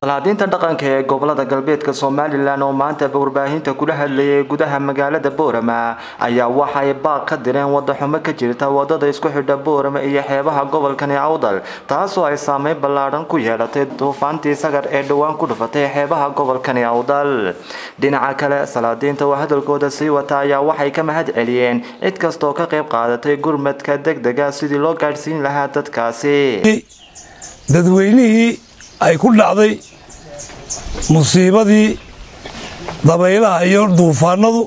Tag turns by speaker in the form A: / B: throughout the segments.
A: salaadiinta dhaqanka ee gobolada galbeedka somalilan oo maanta warbaahinta kula hadlayay gudaha magaalada boorama ayaa waxay baaq ka direen wadaxumo ka jirta wadada isku xidha boorama iyo xeebaha gobolkani awdal taasoo ay saameyn ballaadhan ku yeelatay duufaantii sagar ee dhowaan ku dhufatay xeebaha gobolkani awdal dhinaca kale salaadiinta oo hadalkooda sii wata ayaa waxay ka mahad celiyeen cid kastooo ka qayb qaadatay gurmadka degdega sidii loo gaadhsiin lahaa dadkaasi
B: dadweynihii ay ku dhacday musiibadii dabaylaha iyo duufaanadu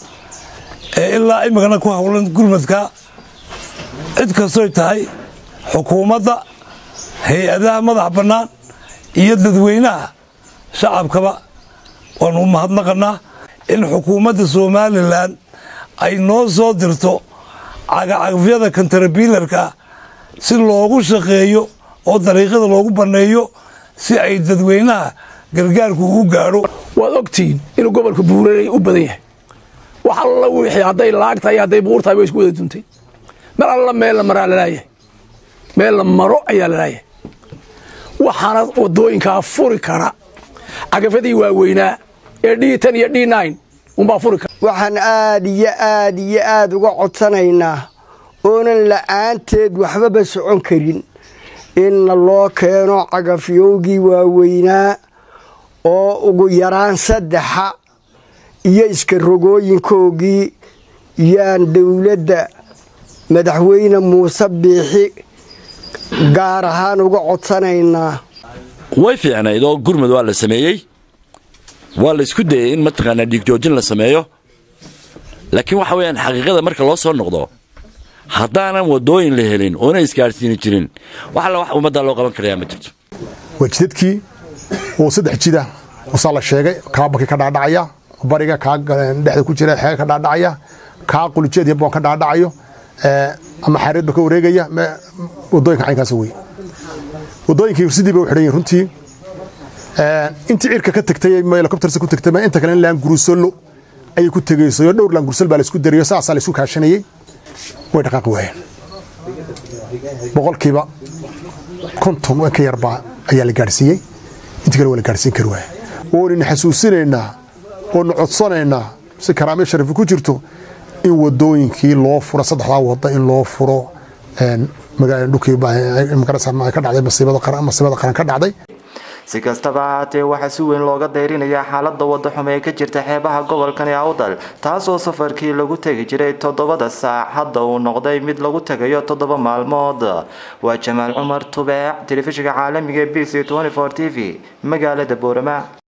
B: ee ilaa imikana ku howlan gurmadka cid kastoy tahay xukuumadda hay-adaha madax bannaan iyo dadweynaha shacabkaba waanu u mahadnaqannaa in xukuumadda somalilan ay noo soo dirto cagacagfyada kontarabiilarka si loogu shaqeeyo oo dariiqada loogu banneeyo si ay dadweynaha gargaarku ugu gaadho
C: waad ogtihiin inuu gobolka buuranay u badan yahay wax alla wixii hadday laag tahay hadday buur tahay way isku wada duntay mar alla meel la maraa lalaayahay meel la maro ayaa lalaayahay waxaana wadooyinkaa furi kara cagafadii waaweynaa ee d ten iyo d nine unbaa furi kara
D: waxaan aad iyo aad iyo aad uga codsanaynaa oonan la'aanteed waxbaba socon karin inna loo keeno cagafyowgii waaweynaa oo ugu yaraan saddexa iyo iska rogooyinkoogii yaan dowladda madaxweyne muuse biixi gaar ahaan uga codsanaynaa
E: way fiicnayd oo gurmud waa la sameeyey waa la isku dayey in mataqaanaa dhiigjoojin la sameeyo laakiin waxa weyaan xaqiiqada marka loo soo noqdo haddaanan wadooyin la helin oona isgaadhsiini jirin wax alla wax ummaddaa loo qaban karayaa ma jirto
F: waa jidadkii oo saddex jida usaa la sheegay kaa baki ka dhaadhacaya bariga kaa dhexda ku jira xeega ka dhaadhacaya kaa qulijeed iyo boon ka dhaadhacayo ama xareedba ka wareegaya wadooyinka caynkaas wey wadooyinkii sidii bay u xidhan yihin runtii intii cirka ka tagtay helicoptersa ku tagtay inta kale laan gurusolo ayay ku tegayso dhowr laan gurusol baa la isku dariyo saasaa la isku kaashanayey way dhaqaaqi waayeen boqolkiiba konton ka yarbaa ayaa la gaadhsiiyey intii kale waa la gaadhsiin kari waaya oonayna xasuusinaynaa oonu codsanaynaa si karaamyo sharafi ku jirto in wadooyinkii loo furo saddexdaa wada in loo furo dhulkii ka dhacday masiibada qaran ka dhacday
A: si kastaba ahaatee waxaa si weyn looga dayrinayaa xaalada wadaxumo ee ka jirta xeebaha gobolkani awdal taasoo safarkii lagu tegi jiray toddobada saac hadda uu noqday mid lagu tegayo toddoba maalmood waa jamaal cumar tubeec telefishinka caalamiga b c t v magaalada boorama